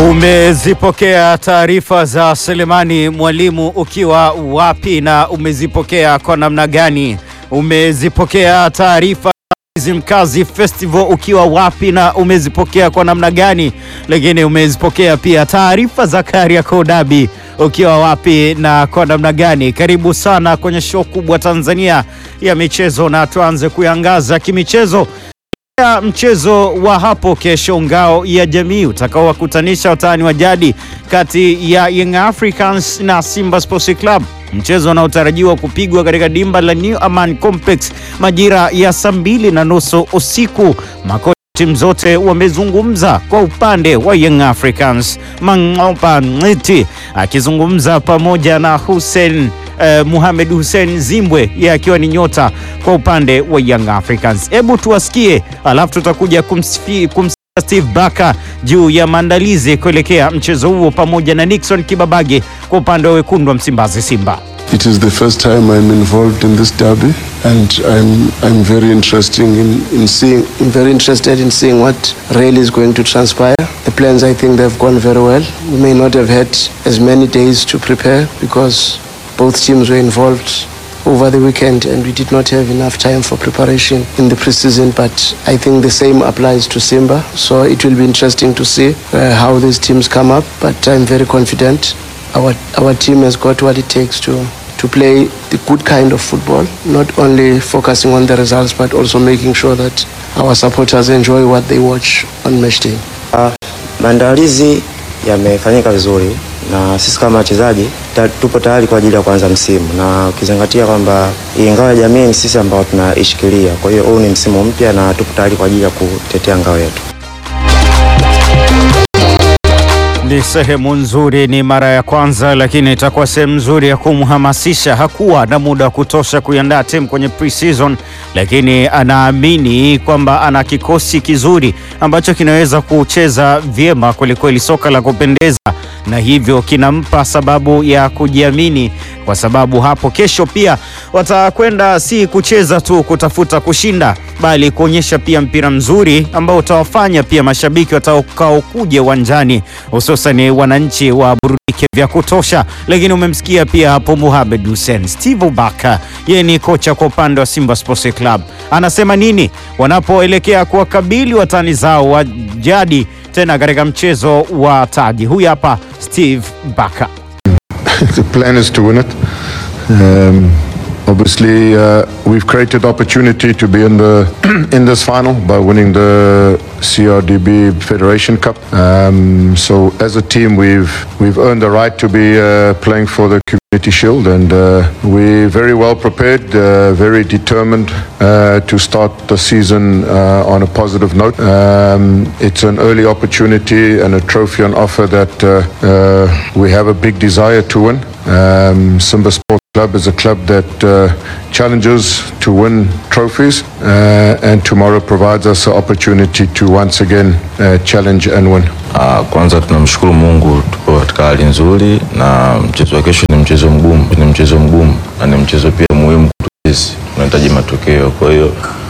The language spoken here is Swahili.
Umezipokea taarifa za Selemani Mwalimu ukiwa wapi na umezipokea kwa namna gani? Umezipokea taarifa Mkazi Festival ukiwa wapi na umezipokea kwa namna gani? Lakini umezipokea pia taarifa za Kariakoo Derby ukiwa wapi na kwa namna gani? Karibu sana kwenye show kubwa Tanzania ya michezo, na tuanze kuyangaza kimichezo ya mchezo wa hapo kesho, ngao ya jamii utakaowakutanisha watani wa jadi kati ya Young Africans na Simba Sports Club, mchezo unaotarajiwa kupigwa katika dimba la New Aman Complex majira ya saa mbili na nusu usiku. Makocha timu zote wamezungumza. Kwa upande wa Young Africans, Mangopa Ngiti akizungumza pamoja na Hussein Uh, Muhamed Hussein Zimbwe yeye akiwa ni nyota kwa upande wa Young Africans. Hebu tuwasikie, alafu tutakuja kumsikia Steve Baka juu ya maandalizi kuelekea mchezo huo pamoja na Nixon Kibabage kwa upande wa wekundu wa Msimbazi Simba. It is the first time I'm involved in this derby and I'm I'm very interesting in, in seeing I'm very interested in seeing what really is going to transpire. The plans I think they've gone very well. We may not have had as many days to prepare because both teams were involved over the weekend and we did not have enough time for preparation in the preseason but I think the same applies to Simba so it will be interesting to see uh, how these teams come up but I'm very confident our our team has got what it takes to to play the good kind of football not only focusing on the results but also making sure that our supporters enjoy what they watch on match day Uh, maandalizi yamefanyika vizuri na sisi kama wachezaji ta- tupo tayari kwa ajili ya kuanza msimu, na ukizingatia kwamba hii ngao ya jamii ni sisi ambao tunaishikilia. Kwa hiyo huu ni msimu mpya na tupo tayari kwa ajili ya kutetea ngao yetu. Ni sehemu nzuri, ni mara ya kwanza, lakini itakuwa sehemu nzuri ya kumhamasisha. Hakuwa na muda wa kutosha kuiandaa timu kwenye pre-season, lakini anaamini kwamba ana kikosi kizuri ambacho kinaweza kucheza vyema kwelikweli, soka la kupendeza, na hivyo kinampa sababu ya kujiamini, kwa sababu hapo kesho pia watakwenda si kucheza tu kutafuta kushinda, bali kuonyesha pia mpira mzuri ambao utawafanya pia mashabiki watakaokuja uwanjani hususan wananchi wa burudike vya kutosha. Lakini umemsikia pia hapo Mohamed Hussein Steve Baka, yeye ni kocha kwa upande wa Simba Sports Club, anasema nini wanapoelekea kuwakabili watani zao wa jadi tena katika mchezo wa taji. Huyu hapa Steve Baka. the plan is to win it. Um, obviously, uh, we've created opportunity to be in the in this final by winning the CRDB Federation Cup. Um, so, as a team, we've we've earned the right to be uh, playing for the Community Shield, and uh, we're very well prepared, uh, very determined uh, to start the season uh, on a positive note. Um, it's an early opportunity and a trophy on offer that uh, uh, we have a big desire to win. Um, Simba Sports Club is a club that uh, challenges to win trophies, uh, and tomorrow provides us an opportunity to once again uh, challenge and win. Ah, Kwanza tunamshukuru Mungu tupo katika hali nzuri, na mchezo wa kesho ni mchezo mgumu, ni mchezo mgumu na ni mchezo pia muhimu kwetu sisi, tunahitaji matokeo. Kwa hiyo